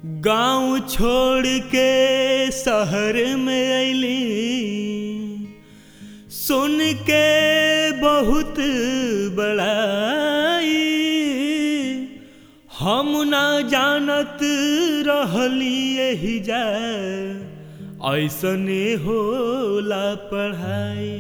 गांव छोड़ के शहर में अली सुन के बहुत बड़ाई हम ना जानत रहली यही जा ऐसने होला पढ़ाई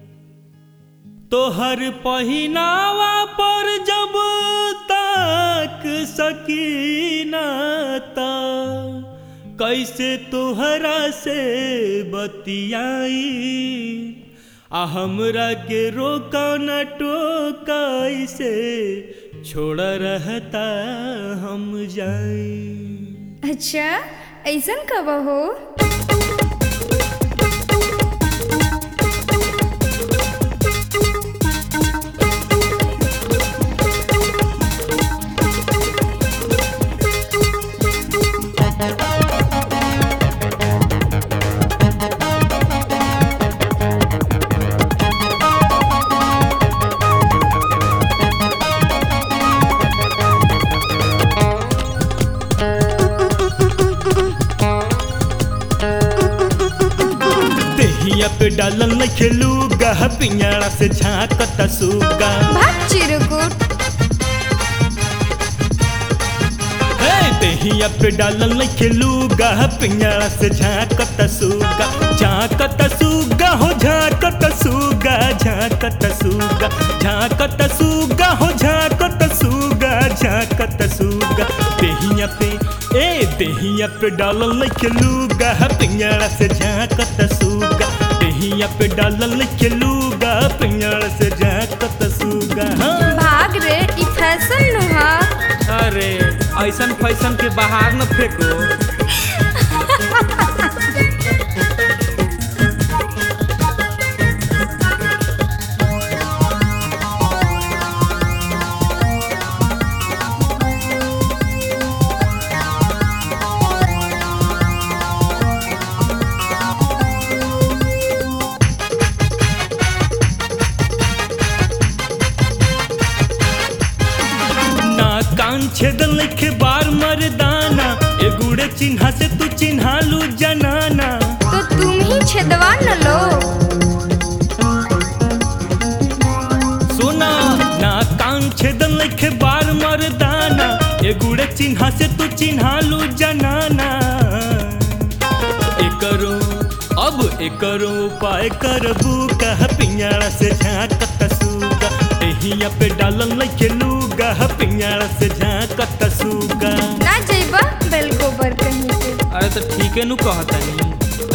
तोहर पहिनावा पर जब तक सकीना ता कैसे तोहरा से बतियाई आ हमरा के रोका न टोका ऐसे छोड़ रहता हम जाई अच्छा ऐसन कब हो देहिया पे डालल न खेलूगा पिंजड़ा से झांकता सूगा भाग चिरुकुट हे देहिया पे डालल न खेलूगा पिंजड़ा से झांकता सूगा झांकता सूगा हो झांकता सूगा झांकता सूगा झांकता सूगा हो झांकता सूगा झांकता सूगा देहिया पे ए देहिया पे डालल न खेलूगा पिंजड़ा से झांकता सूगा देहिया पे डालल न खेलूगा पिंजड़ा से झांकता सूगा हाँ भाग रे ई फैशन नुहा अरे ऐसन फैसन के बाहर न फेंको ना कान छेदल लिखे बार मर्दाना ए गुड़े चिन्हा से तू चिन्हालू जनाना तो तुम ही छेदवा न लो सोना ना कान छेदल लिखे बार मर्दाना ए गुड़े चिन्हा से तू चिन्हालू जनाना एकरो अब एकरो उपाय करबू कह पिंजड़ा से झांकत सूगा एहिया पे डालल लिखे लूगा पिंजड़ा से झांकत सूगा ना जइबा बेल गोबर कहीं से अरे तो ठीके नु कहतनी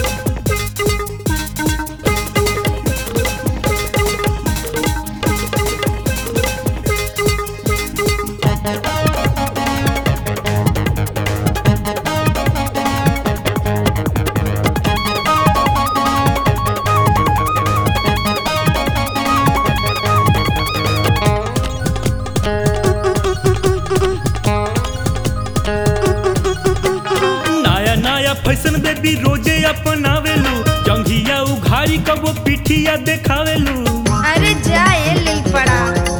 नया नया फैशन बेबी रोजे अपनावेलू जंघिया उघारी कबो पिठिया देखावेलू अरे जा ये लिल पड़ा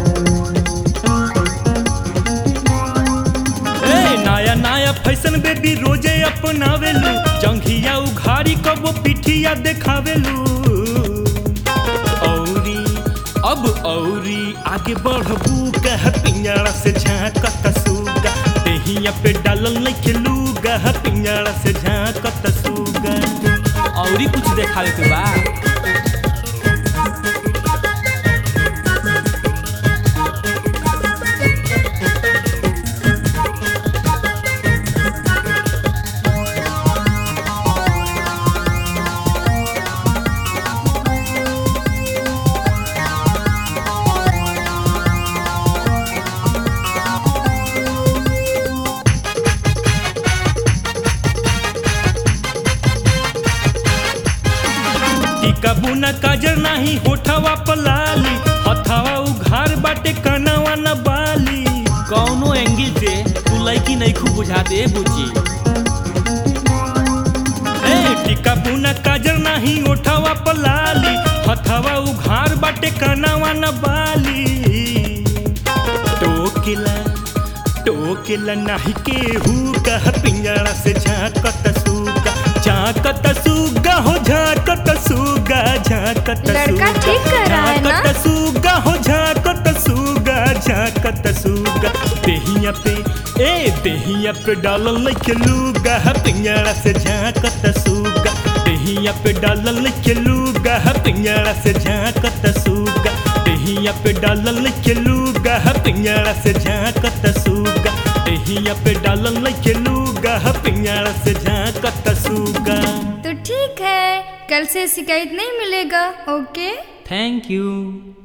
ए नया नया फैशन बेबी रोजे अपनावेलू जंघिया उघारी कबो पिठिया देखावेलू औरी अब औरी आगे बढ़बू कह पिंजड़ा से झांकत सूगा देहिया पे डालल नहीं खेलूगा पिंजड़ा से झांकत सूगा औरी कुछ देखावे के बा टीका बुना काजर नाही होठवा पलाली हथवा उघार बाटे कनवा न बाली कौनो एंगल से तू लड़की नहीं खूब बुझा दे बुची ए टीका बुना काजर नाही होठवा पलाली हथवा उघार बाटे कनवा न बाली टोकिला टो रोकेला नाही केहू कह पिंजड़ा से झांकत सूगा झांकत सूगा हो झांकत सूगा झांकत लड़का सूगा, ठीक कर रहा है ना? झांकत सूगा हो झांकत सूगा झांकत सूगा देहिया पे ए देहिया पे डालल लइके लूगा पिंजड़ा से झांकत सूगा देहिया पे डालल लइके लूगा पिंजड़ा से झांकत सूगा देहिया पे डालल लइके लूगा पिंजड़ा से झांकत सूगा देहिया पे डालल लइके लूगा पिंजड़ा से झांकत सूगा तो ठीक है कल से शिकायत नहीं मिलेगा ओके थैंक यू